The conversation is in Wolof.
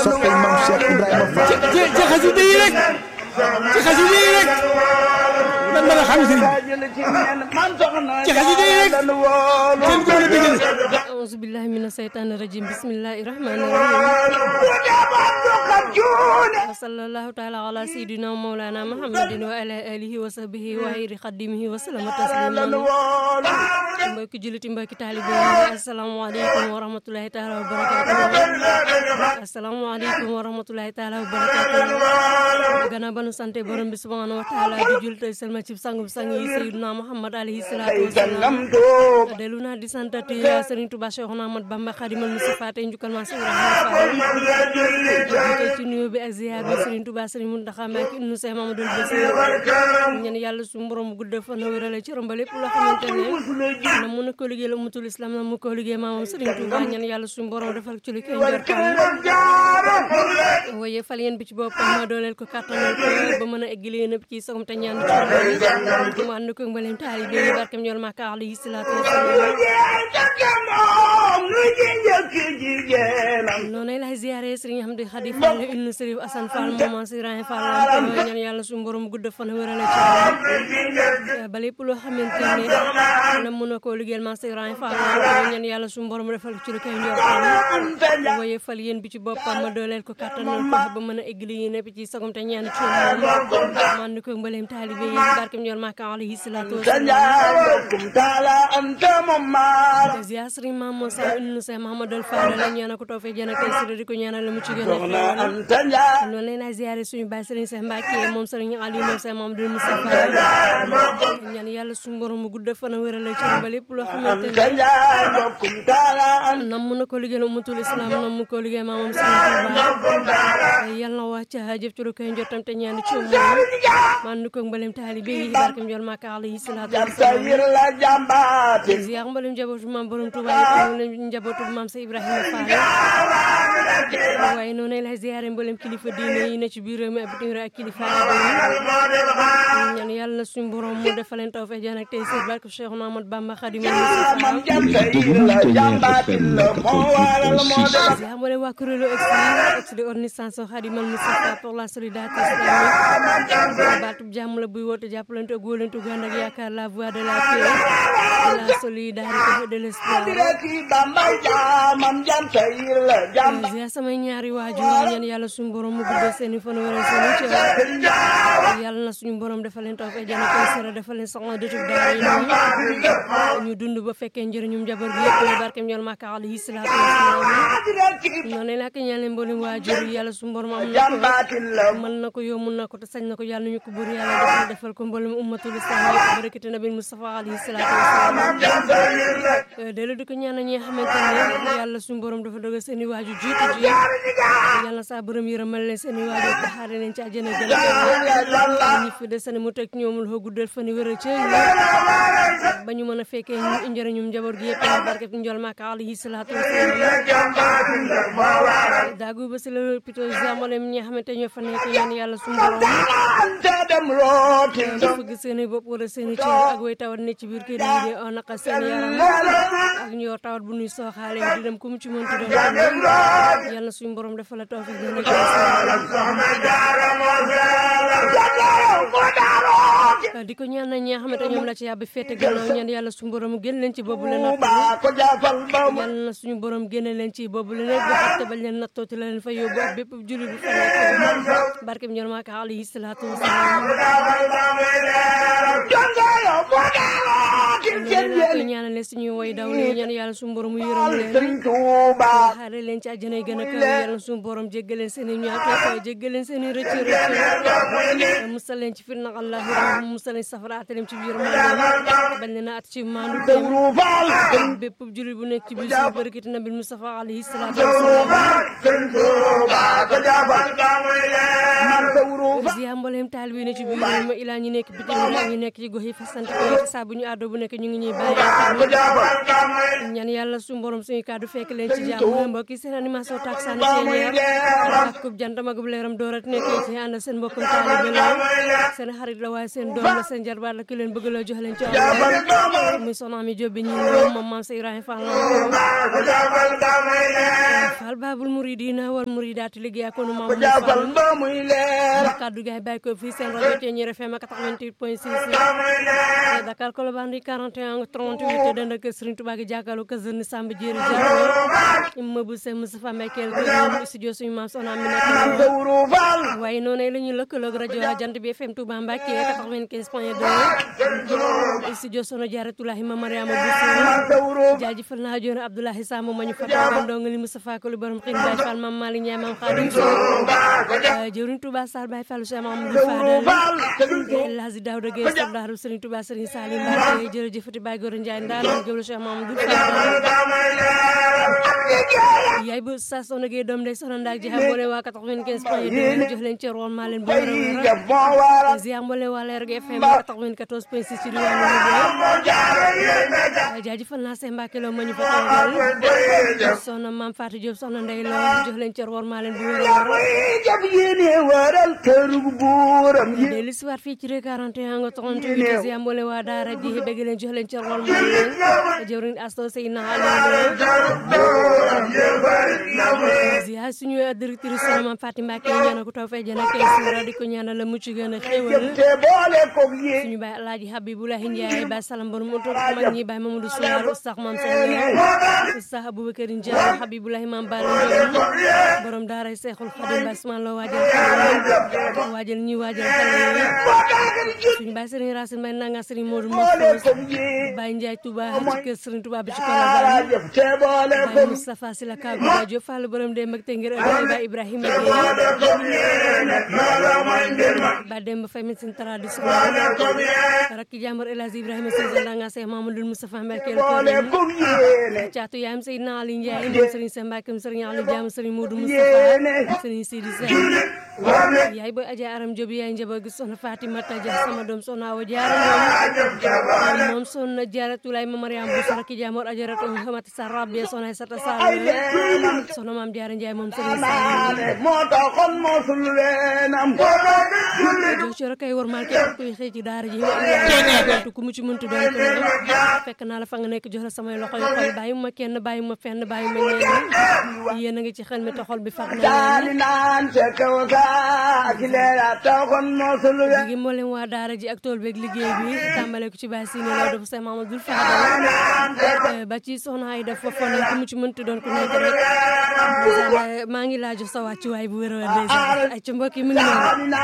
soppay maam Cheikh Ibrahima Fall ci ci xasida yi rek ci xasida yi rek lan mën a xam sëriñ bi ci xasida yi rek kenn ko mën a dégg auzu billahi mina seytaani rajim bismillahi rahmani rahim wa sallallahu taala ala sayidina mawlana muhammadin wa ala alihi wa sahbihi wa xayri xadimihi wa salama tasliman mbokki juliti mbokki taalibe yi asalaamaaleykum wa rahmatulahi taala wa barakatuh asalaamaaleykum wa rahmatulahi taala wa barakatuh gannaaw ba nu sante borom bi subhanahu wa taala di jul tey selma ci sangu sang yi sayidina muhammad alayhi salatu wasalam delu naa di santati Serigne Touba Cheikhouna Ahmad Bamba Khadimal Mustafa tey njukkal ma Ibrahima Fall tey ci nuyoo bi ak ziar bi Serigne Touba Serigne Mountakha Mbacké ibnu Cheikh Mamadou Bassir ñaan yàlla su borom bu gudd fan wérale ci romba lépp loo xamante ne na mun na ko liggéey la umutul islam na mu ko liggéey maamam Serigne Touba ñaan yàlla su borom defal ci li koy njortam waaye fal yéen bi ci boppam ma dooleel ko kàttanal ko ba mën a eggali yéen ci sagum te ñaan ci mu ànd ko mbooleem taalibe yi barkam ñool Makka alayhi salaatu wasalaam noonu lay ziare Serigne Hamdi Khadi Fall ibnu Serif Assane Fall maman Sirain Fall ñaan yàlla suñu borom gudd fan wérale ci ba lépp loo xamante ne na mën a koo liggéeyal maman Sirain Fall ñaan yàlla suñu borom defal ci lu koy njortam waaye fal yéen bi ci boppam ma dooleel ko kàttanal ko ba mën a eggali yéen ci sagum te ñaan ci moom man ko mbooleem taalibe yi barkam ñool Makka alayhi salaatu wasalaam ziar Serigne Mamadou Sall ibnu Cheikh Mahamadou Fall la ñaan ko toofee jën ak tey si di ko ñaanal la mu ci gën a xéewal noonu leen ay ziare suñu baay Serigne Cheikh Mbacke moom Serigne Aliou moom Cheikh Mamadou Moustapha ñaan yàlla suñu borom mu gudd fan a wéral ci ba lépp loo xamante ne nam mu na ko liggéeyal umutul islam nam mu ko liggéey maamam Serigne Touba yàlla na wàcc jëf ci lu koy njottam te ñaan ci moom man ko mbalem taalibe yi barkam jol Makka alayhi salaatu wasalaam ziar mbalem njabootu maam borom Touba yi njabootu maam sa Ibrahima Fall waaye noonu lay ziare mboolem kilifa diine yi ne ci biir réew mi ak bitim réew ak kilifa yi ñaan yàlla suñu borom mu defal leen tawfeex jaan ak tey si barke Cheikh Ahmad Bamba Khadim ziar mboolem waa kuréelu ex de organisation Khadimal Moustapha pour la solidarité islamique baatub jàmm la buy woote jàppalante ak wóolante gu ànd ak yaakaar la voie de la paix de la solidarité et de l'espoir ziar samay ñaari waajur ñaan yàlla suñu borom mu guddal seen i fan wéral seen i cër yàlla na suñu borom defal leen tawfeex jana koy sera defal leen soxna dëtub daara yi ñu dund ba fekkee njëriñum njaboot gi yëpp barkem ñool Makka alayhi salaatu wasalaam noonu la ak ñaan leen mboolem waajur yi yàlla suñu borom am na ko mën na ko yomb na ko te sañ na ko yàlla ñu ko bur yàlla defal defal ko mboolem ummatul islam yëpp barakati nabi Mustafa alayhi salaatu wasalaam delu di ko ñaan ñi nga xamante ne yàlla suñu borom dafa dogal seen i waajur jiitu ji yàlla saa borom yërëmal leen seen i waajur taxaare leen ci àjjana gën a ñi fi des ne mu teg ñoomul xoo guddal fan yi wéral ci ba ñu mën a fekkee njëriñum njaboot gi yëpp barke fi njol Makka alayhi salaatu wasalaam daagu ba si la pito jamolem ñi nga xamante ñoo fa nekk ñaan yàlla suñu borom dafa gis seen i bopp wala seen i cër ak way tawat ne ci biir kër yi di naqal seen yaram ak ñu yor tawat bu nuy sooxaale di dem ku mu ci mënti doon yàlla suñu borom dafa la tawfeex gën a di ko ñaan na ñi nga xamante ñoom la ci yàbbi fete gannaaw ñaan yàlla suñu borom génn leen ci boobu la natt yàlla na suñu borom génne leen ci boobu la nekk ba xatte bañ leen nattooti la leen fa yóbbu ak bépp julli bu fa nekk barke bi ñoom Makka alayhi salaatu wasalaam ko ñaanale suñuy woy daw li ñaan yàlla suñu borom mu yërëm leen xaare leen ci àjjana yi gën a kaw yàlla suñu borom jéggal leen seen i ñaata jéggal leen seen i rëcc rëcc musal leen ci fitna àllahi musal leen safara ate leen ci biir maanaam bañ leen a at ci maandu teem bépp jullit bu nekk ci biir suñu barkati nabi Mustafa alayhi salaatu wasalaam ziar mbooleem taal bi ne ci biir ma ilaa ñu nekk bitim réew ñu nekk ci gox yi fasante ko saa bu ñu àddoo bu nekk ñu ngi ñuy bàyyi ñaan yàlla suñu borom suñu kàddu fekk leen ci jàmm mbokk yi seen animation taksaan ceeñeer akub jantam akub leeram doorat nekkee ci ànd seen mbokkum taalibe la seen xarit la waaye seen doom la seen jarbaat la ki leen bëgg la jox leen ci àll muy soxna Ami Jóob bi ñu moom moom maam sa Ibrahima Fall Fall Babul Muridina wal Muridaati liggéey ak nu maam jaafal ba muy leer kaddu gaay bàyyi ko fii seen rajo Thiéniere FM 88 point 6 Dakar Colobane 41 38 dend ak Serigne Touba gi jàkkaarloo kër Zerni Samb Jéeri Jàkko immeuble Cheikh Moustapha Mbakel kër studio suñu maam soxna mi nekk dawru faal waaye noonu la ñuy lëkkaloog rajo Jant bi FM Touba Mbacké 95 point 2 studio sono Jaaratulahi ma Mariama Bousso dawru jaajëfal naa joon Abdoulahi Samb ma ñu fatagoon ndongali Moustapha Koli borom xëy Baye Fall Mame Malick Ndiaye Mame Khadim Sow jëwriñ Touba Sall Baye Fall Cheikh Mamadou Fadal El Hadji Daouda Gueye Sardaaru Serigne Touba Serigne Salim Mbacké jërëjëfati Baye Gora Ndiaye ndaanaan gëwlu Cheikh Mamadou Fadal yaay bu sa soxna Gueye doom day soxna ndaak jaxa boole waa 95 point 2 jox leen ci roon maa leen bu wér a jaf moo waral wér ziar mboole waa Leer gi FM 94 point 6 ci diwaanu Louga jaajëfal naa seen Mbàkke loo ma ñu fa toogal soxna Maam Fatou Diop soxna Ndey Lo jox leen ci roon maa leen bu wér a wér jaf yéene waral kërug buuram yi dellu si waat fii ci rue 41 nga 38 ziar mboole waa daara ji bëgg leen jox leen ci roon maa leen jëwriñ Asto Seyna Aliou ziar suñu directrice soxna Maam Fatou Mbacke ñaanal ko taw fay jana kay suura di ko ñaanal la mucc gën a xéwal te boole koog yi suñu baay alaaji Habibulahi Ndiaye baay salam borom mu toog mag ñi baay Mamadou Souar Oustaz Maam Sall Oustaz Aboubacar Ndiaye Habibulahi Maam Bala Ndiaye borom daaray Seexul Xadim baay Usmaan la waajal xale waajal ñi waajal xale suñu baay Serigne Racine Mbaye nanga Serigne Modou Mofos baay Ndiaye Touba ci kër Serigne Touba bi ci Colobane jaf te boole baay Moustapha Sylla Kaagu Baay Diop Fall borom de mag te ngir ëllëg baay Ibrahima Gueye ba dem ba fay médecine traditionnelle rakki jàmbur El Hadji Ibrahima Sèye Ndanga Sey Mamadou Moustapha Mbacké koog yéene caatu yaayam Seydina Ali Ndiaye ndem Serigne Sèye Mbacké Serigne Ali Diam Serigne Modou Moustapha Serigne Sidi Sèye yaay boy Adja Aram Diop yaay njaboot gi soxna Fatimata Dia sama doom soxna Awa Diarra moom moom soxna Diarra Tulay ma Mariam Bousso rakki jàmbur Ajaratu Hamata Sarr Rabia soxna Aïssata Sall soxna Maam Diarra Ndiaye moom Serigne Sall moo taxoon mosul leenam jox ci rek ay war maal képp kuy xëy ci daara ji wa ku mu ci mënti doon ko fekk naa la fa nga nekk jox la samay loxo yu xol bàyyi ma kenn bàyyi ma fenn bàyyi ma ñenn yéen a ngi ci xel mi te xol bi fat na daani naan ca kaw saa ki leera taxoon mosul leen gi moo leen waa daara ji ak tool beeg liggéey bi tàmbale ko ci Baye Sine Lo dafa Sey Mamadou Fadal ba ci soxna ay def fa fon ku mu ci mënti doon ku nekk rek maa ngi laa jox sa wàccuwaay bu wér a wér ay ci mbokk yi mu ngi noonu